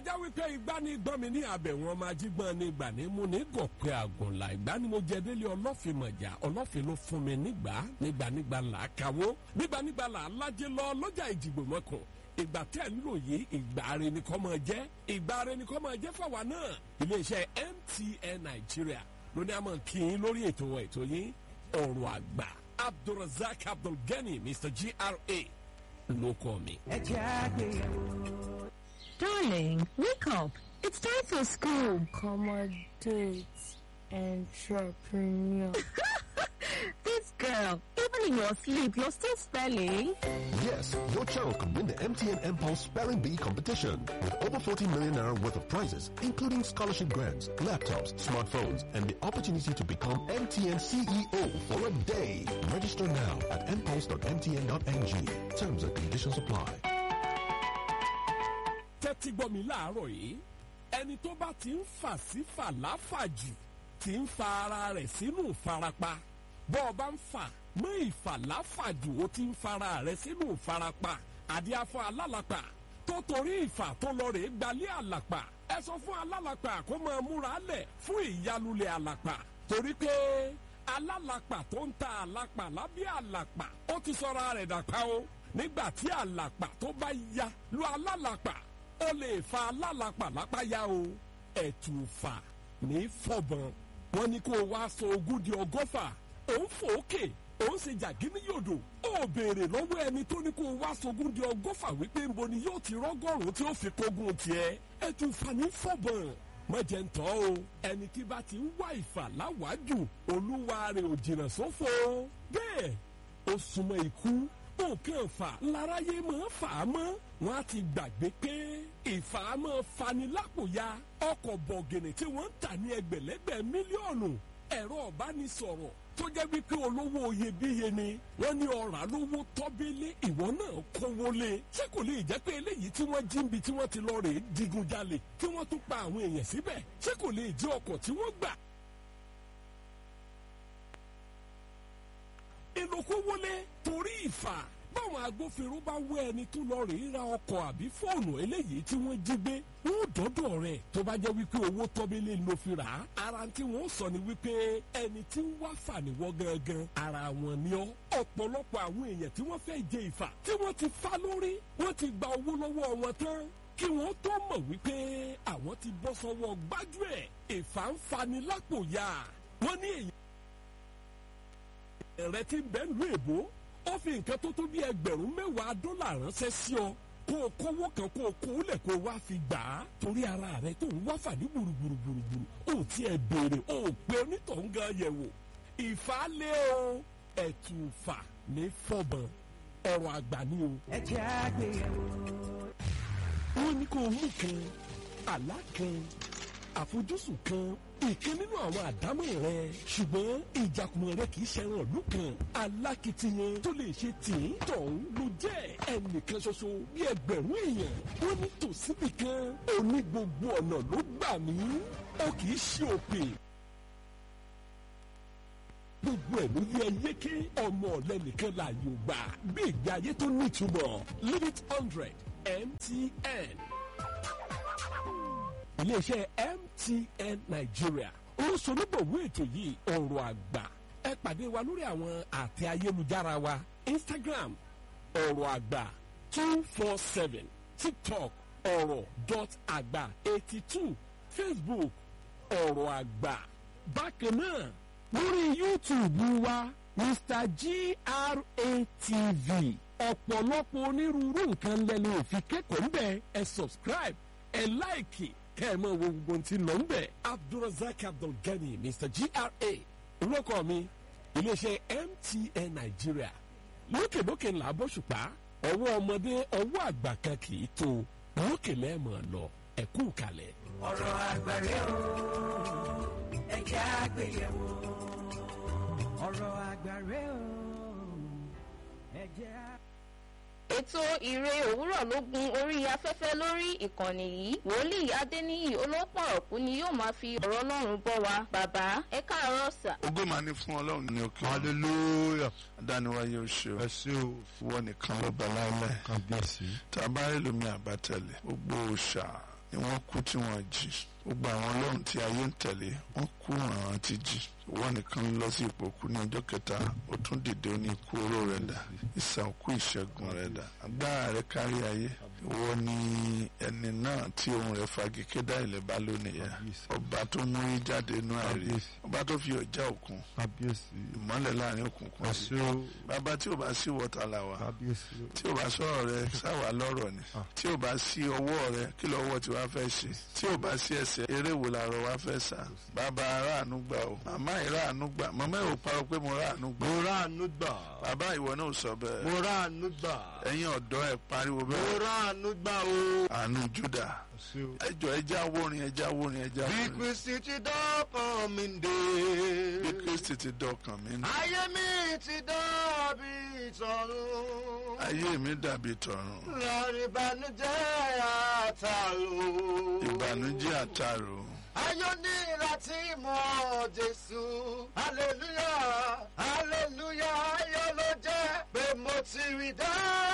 ajá wípé igbá ní gbọ́n mi ní abẹ̀ wọn máa jí gbọ́n ní gbà ní mú ní gòkè àgùnlà ìgbà ni mo jẹ délé ọlọ́fin mọ̀jà ọlọ́fin ló fún mi nígbà nígbànígbà là á kàwó nígbànígbà là á lájẹ lọ lọ́jà ìdìbò mọ́kàn ìgbà tẹ́ ń lò yìí ìgbà rẹ ni kọ́ máa jẹ́ ìgbà rẹ ni kọ́ máa jẹ́ fáwa náà iléeṣẹ́ MTN Nàìjíríà ló ní a máa kí yín lórí ètò ètò yín ọ̀rọ̀ àgbà Abdulrasaq Abdulgani Mr GRA ló kọ́ mi. ẹ jẹ́ àgbéyẹ̀wò. Darling, wake up. It's time for school. accommodate entrepreneur. This girl, even in your sleep, you're still spelling. Yes, your child could win the MTN Impulse Spelling Bee competition with over 40 million naira worth of prizes, including scholarship grants, laptops, smartphones, and the opportunity to become MTN CEO for a day. Register now at impulse.mtn.ng. Terms and conditions apply. tẹ́tí gbọ́ mi láàárọ̀ yìí ẹni tó bá ti ń fà sí fàláfàjù ti ń fa ara rẹ̀ sínú ìfarapa bọ́ ọ bá ń fà mọ́ ìfàláfàjù ó ti ń fara rẹ̀ sínú ìfarapa àdíáfọ́ alálàpà tó torí ìfà tó lọ rèé gbalẹ̀ àlàpà ẹ sọ fún alálàpà kó máa múra lẹ̀ fún ìyálulẹ̀ àlàpà torí pé alálàpà tó ń ta àlàpà lábẹ́ àlàpà ó ti sọra rẹ̀ dàpá o nígbà tí àlàpà tó bá ya lu alálàpà ó lè fa alálàpà lápá ya o ẹ̀tùfà ní fọ̀bọ̀n wọn ni kó o wá sọ ogún di ọgọ́fà òun fòókè òun ṣe jàgínní yòdò ó béèrè lọ́wọ́ ẹni tó ní kó o wá sogún di ọgọ́fà wípé nbo ni yóò ti rọ́gọ́rùn-ún tí ó fi kógun tiẹ̀ ẹ̀tùfà ní fọ̀bọ̀n mọ̀jẹ̀ ń tọ́ o ẹni tí bá ti ń wá ìfà láwàájú olúwa rẹ̀ ò jìnnà sófo bẹ́ẹ̀ ó súnmọ́ ikú nǹkan fà láráyé máa fà á mọ́ wọn á ti gbàgbé pé ìfà á máa fani lápòya ọkọ̀ bọ̀gìnì tí wọ́n ń tà ní ẹgbẹ̀lẹ́gbẹ̀ mílíọ̀nù ẹ̀rọ ọ̀bánisọ̀rọ̀ tó jẹ́ wípé olówó iyebíye ni wọ́n ní ọ̀rà lówó tọ́bílé ìwọ náà kówó lé ṣé kò lè jẹ́ pé eléyìí tí wọ́n jí ń bi tí wọ́n ti lọ rèé digunjalè tí wọ́n tún pa àwọn èèyàn síbẹ̀ ṣé kò lè jẹ́ ọkọ̀ tí wọ́n gbà ìlòkó wọlé torí ìfà báwọn agbófinró bá wẹ ẹni tó lọ rèé ra ọkọ̀ àbí fóònù eléyìí tí wọ́n jí gbé wọn ò dọ́dọ̀ rẹ̀ tó bá jẹ́ wípé owó tọ́bílẹ̀ ló fi rà á ara tí wọ́n sọ ni wípé ẹni tí ń wá fàníwọ́ gangan ara wọn ni ọ́ ọ̀pọ̀lọpọ̀ àwọn èèyàn tí wọ́n fẹ́ jẹ ìfà tí wọ́n ti fá lórí wọ́n ti gba owó lọ́wọ́ wọn tán kí wọ́n tó mọ̀ wípé àwọn ti bọ́ sọ́wọ́ gbájúẹ̀ ìfà ń fani lápò ya wọ́n ní èyí rẹ ti bẹ́ẹ̀ lu èbó ó fi nǹkan tó tó bí ẹgbẹ̀rún mẹ́wàá dọ́là ránṣẹ́ sí ọ kó o kówó kan kó o kó o lẹ̀ kó o wá fi gbà á torí ara rẹ tó ń wá fàdí gbùrùgbùrùgbùrù ó tiẹ̀ béèrè ó pe onítọ̀hún gan yẹ̀ wò ìfàlẹ́ o ẹ̀tùfà ní fọ̀bọ̀n ọ̀rọ̀ àgbà ni o. ẹ jẹ́ àgbéyẹ̀wò. wọ́n ní kó o mú kan àlá kan àfojúsùn kan ìkan nínú àwọn àdámọ̀ rẹ ṣùgbọ́n ìjàkùmọ̀ rẹ kì í ṣẹran ìlú kan alákìtiyan tó lè ṣe tìǹ tọ̀hún ló jẹ́ ẹnìkan ṣoṣo bí ẹgbẹ̀rún èèyàn wọ́n ní tòsíbì kan òní gbogbo ọ̀nà ló gbà mí ó kì í ṣe òpè gbogbo ẹ̀ ló yẹ yéké ọmọ ọ̀lẹ́nìkan láàyò gbà bí ìgbé ayé tó nítumọ̀ limit hundred MTN iléeṣẹ́ MTN Nigeria olùsọ̀nùbọ̀wé ètò yìí ọ̀rọ̀ àgbà ẹ pàdé wa lórí àwọn àtẹ ayélujára wa Instagram ọ̀rọ̀ àgbà two four seven TikTok ọ̀rọ̀ dot àgbà eighty two Facebook ọ̀rọ̀ àgbà bákan náà lórí YouTube wa Mr GRATV ọ̀pọ̀lọpọ̀ onírúurú nǹkan lẹ́nu òfin kẹ́kọ̀ọ́ ń bẹ̀ ẹ subscribe ẹ láìkì kẹ́ ẹ mọ̀ wo gbogbo ohun tí ń lọ ń bẹ̀. Abdulrasaq Abdulgani Mr GRA olóko mi iléeṣẹ́ MTN Nigeria lókèlókè ńlá bóṣùpá ọwọ́ ọmọdé ọwọ́ àgbà kan kì í tó lókè lẹ́ẹ̀mọ̀ lọ ẹ̀kú kalẹ̀. ọ̀rọ̀ àgbàre o ẹ jẹ́ àgbéyẹ̀wò. ọ̀rọ̀ àgbàre o ẹ jẹ́ àgbéyẹ̀wò. ètò ìre òwúrọ̀ ló gun orí afẹ́fẹ́ lórí ìkànnì yìí wòlíì adéníyì olópọ̀rọ̀kú ni yóò máa fi ọ̀rọ̀ ọlọ́run bọ́ wa bàbá ẹ káàárọ̀ sà. ògo máa ní fún ọlọ́run ní òkè hallelujah adániwáyé o ṣe o ẹ ṣé o ìwọ nìkan ló bá láìlẹ̀ kábíyèsí tá a bá rí lómi àbátẹ̀lẹ̀ gbogbo òòṣà ni wọ́n kú tí wọ́n jí gbogbo àwọn ọlọ́run tí ayé ń tẹ̀lé wọ́n kú àwọn ti jí ìwọ nìkan lọ sí ipò kú ní ọjọ́ kẹta ó tún dìde ó ní ikú oró rẹ̀ dà ìsàn òkú ìṣẹ́gun rẹ̀ dà agbára rẹ̀ kárí ayé ìwọ ni ẹni náà tí ohun rẹ̀ fagi kédà ilẹ̀ bá lónìí yẹn ọba tó mú yín jáde inú àìrí ọba tó fi ọjà òkun kábíyèsí ìmọ́lẹ̀ láàrin òkùnkùn sí ẹ̀ṣẹ́ o bàbá tí ò bá sí wọ́tà là wà kábíyèsí o tí ò bá sọ̀rọ̀ rẹ sáwà lọ́rọ̀ ni tí ò bá sí ọwọ́ rẹ kí lọ́wọ́ tí wàá fẹ́ ṣe tí ò bá sí ẹsẹ̀ eré wo làárọ̀ wàá fẹ́ sà bàbá aráàánú gbà o màmá ìráàánú gbà màmá ò parọ́ pé mo ráàánú gbà mo ráàánú gbà bàbá ìwọ náà sọ mo bẹ́ẹ̀ ráàánú gbà ẹ̀yin ọ̀dọ́ ẹ̀ pariwo mo bẹ́ẹ̀ ráàánú gbà o àánú Júdà ẹ̀ṣẹ́ o. ẹjọ́ ẹja wórin ẹja wórin ẹja bí wórin kristi ti dọ́kàn mi dé. bí Kristi ti dọkàn mí nù ayé mi ti dàbí ìtọ̀run. ayé mi dàbí tọ̀run lọ́rọ̀ ìbànújẹ́ àtàlù. ìbànújẹ́ àtàrò ayọ̀ ní láti mọ jésù. hallelujah hallelujah ayọ̀ ló jẹ́ pé mo ti rí dáa.